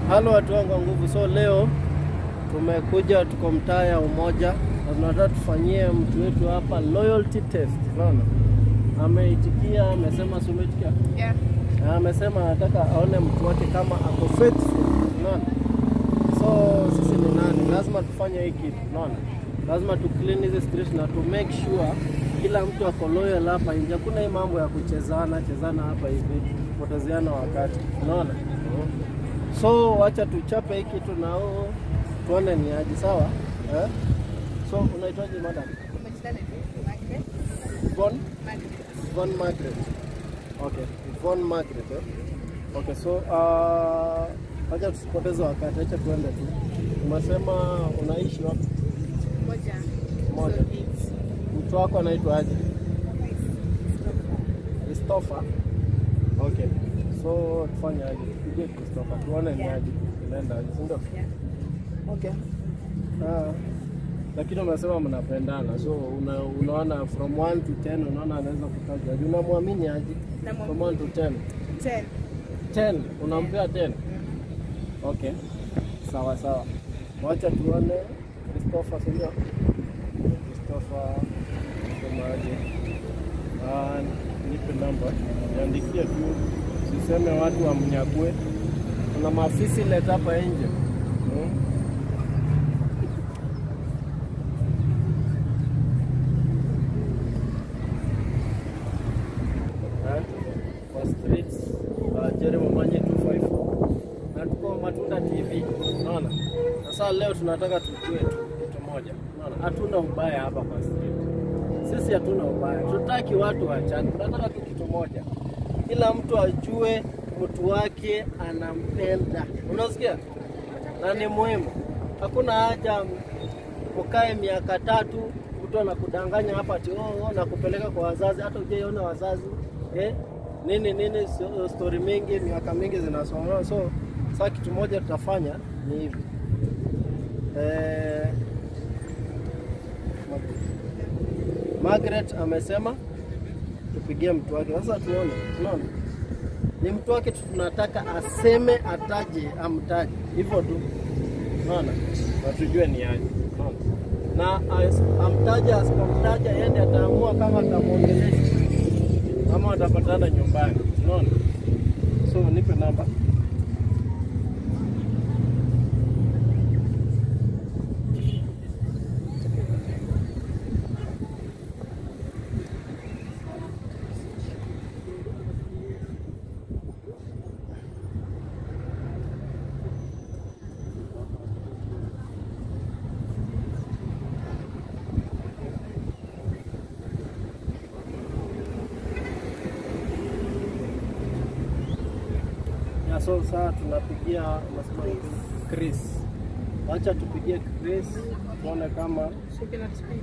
Halo watu wangu wa nguvu, so leo tumekuja, tuko mtaa ya Umoja na tunataka tufanyie mtu wetu hapa loyalty test. Unaona, ameitikia, amesema si umeitikia? Yeah. Na amesema anataka aone mtu wake kama ako faithful. Unaona, so sisi ni nani? Lazima tufanye hii kitu, unaona, lazima tu clean hizi street na to make sure kila mtu ako loyal hapa nje. Hakuna hii mambo ya kuchezana chezana hapa hivi, kupotezeana wakati, unaona. So wacha tuchape hii kitu nao tuone ni aje, sawa eh? So unaitwaje madam? Majina ni Margaret. Yvonne? Margaret. Yvonne Margaret. Okay, Yvonne Margaret eh? Okay, so uh, acha tusipoteze wakati, acha tuende tu. Umesema unaishi wapi? Moja. Moja. Mtu wako anaitwa aje? Christopher. Okay. So tufanye aje? Tupige Christopher tuone ni aje. Inaenda aje, si ndio? Yeah. Okay. Ah. Lakini umesema mnapendana, so una, unaona from 1 to 10 unaona anaweza kutaja aje? Unamwamini aje? From 1 to 10. Ten. 10 unampea 10? Okay. Sawa sawa. Wacha tuone Christopher, si ndio? Christopher semaje? Ah, nipe namba. Niandikie tu. Siseme watu wamnyakue. Kuna maafisi leta hapa nje. Hmm? Eh, kwa streets uh, Jeremy Manye 254 na tuko Matunda TV, unaona. Sasa leo tunataka tujue tu kitu moja, unaona, hatuna ubaya hapa kwa street. Sisi hatuna ubaya, tutaki watu wachane, tunataka tu kitu moja, kila mtu ajue mtu wake anampenda, unasikia, na ni muhimu. Hakuna haja ukae miaka tatu mtu anakudanganya hapa ati oh, oh, na kupeleka kwa wazazi, hata hujaiona wazazi eh? nini nini, so- story mingi, miaka mingi zinasoma. So sasa kitu moja tutafanya ni hivi eh, Margaret amesema tupigie mtu wake. Sasa tuone, tunaona ni mtu wake tu tunataka aseme, ataje, amtaje, hivyo tu, unaona, na tujue ni aje, unaona na as- amtaja asipomtaja, yeye ndiye ataamua kama atamwongelesha ama watapatana nyumbani, unaona. So nipe namba. Ya, so sasa tunapigia unasema ni Chris. Wacha tupigie Chris tuone kama She cannot speak.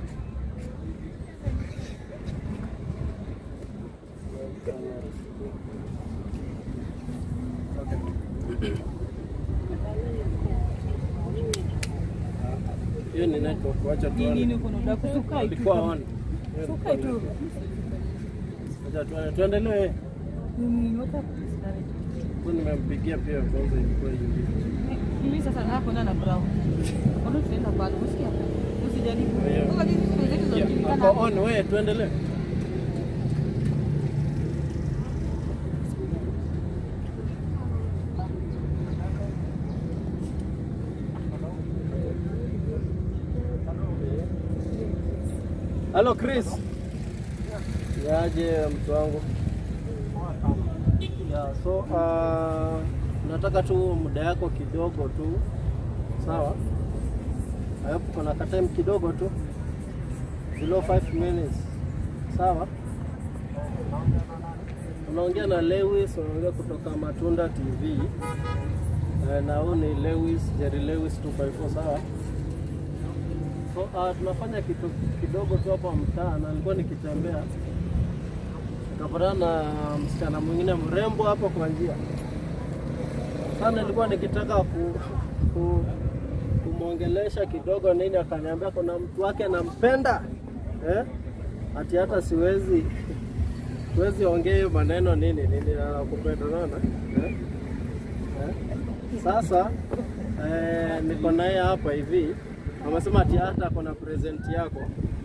Okay. Hiyo ni network, wacha tuone. Nini kuna udaku sukai tu. Ilikuwa on. Sukai tu. Wacha tuone. Tuendelee. Nini wata Huyu nimempigia pia kwanza ilikuwa hivi. Mimi sasa nako na brown. Mbona tunaenda pale? Usikia? Usijaribu. Yeah. Kwa hizi siku zetu za Yeah, kujulikana. Ako on, wewe tuendelee. Halo Chris. Yaje mtu wangu? Yeah, so uh, nataka tu muda yako kidogo tu. Sawa? Hapo kuna ka time kidogo tu below 5 minutes. Sawa? Unaongea na Lewis, unaongea kutoka Matunda TV. Eh, na huyu ni Lewis, Jerry Lewis 254, sawa? So, uh, tunafanya kitu kidogo tu hapa mtaa na nilikuwa nikitembea nikapatana na msichana mwingine mrembo hapo kwa njia. Sana nilikuwa nikitaka ku, ku, kumwongelesha kidogo nini, akaniambia kuna mtu wake nampenda eh? Ati hata siwezi siwezi ongea hiyo maneno nini nini, na nakupenda unaona eh? eh? Sasa eh, niko naye hapa hivi, amesema ati hata ako na present yako.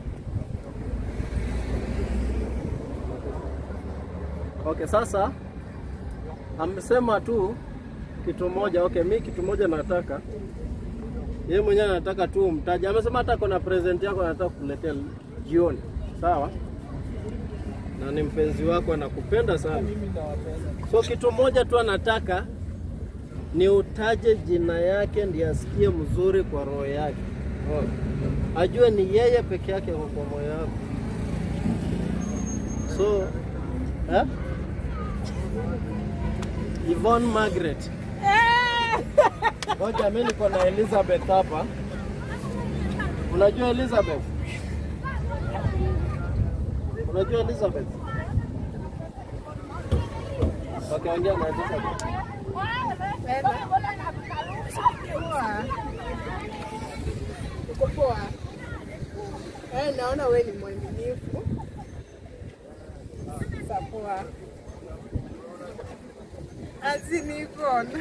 Okay, sasa amesema tu kitu moja. Okay, mi kitu moja nataka yeye mwenyewe anataka tu umtaje. Amesema hata kuna present yako anataka kukuletea jioni, sawa? Na ni mpenzi wako, anakupenda sana. So kitu moja tu anataka ni utaje jina yake, ndiye asikie mzuri kwa roho yake, oh. Ajue ni yeye peke yake ako kwa moyo wako. So eh? Yvonne Margaret. Ngoja mimi niko na Elizabeth hapa. Unajua Elizabeth? Unajua Elizabeth? Okay, ongea na Elizabeth. Poa. Uko poa? Eh, naona wewe ni mwaminifu. Sasa poa. Azini Yvonne.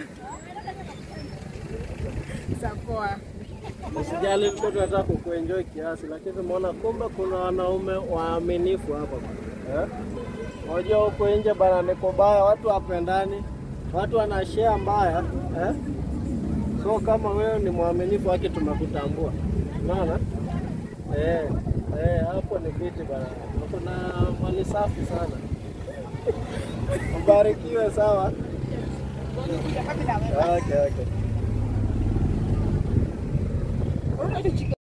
Sasa poa. Usijali, tulikuwa tunataka kukuenjoy kiasi, lakini tumeona kumbe kuna wanaume waaminifu hapa bana. Eh? Unajua huko nje bana niko baya, watu wapendani, watu wanashare mbaya eh? So kama wewe ni mwaminifu wake, tumekutambua unaona eh, eh, hapo ni viti bana, kuna mali safi sana. Mbarikiwe, sawa. Okay, okay.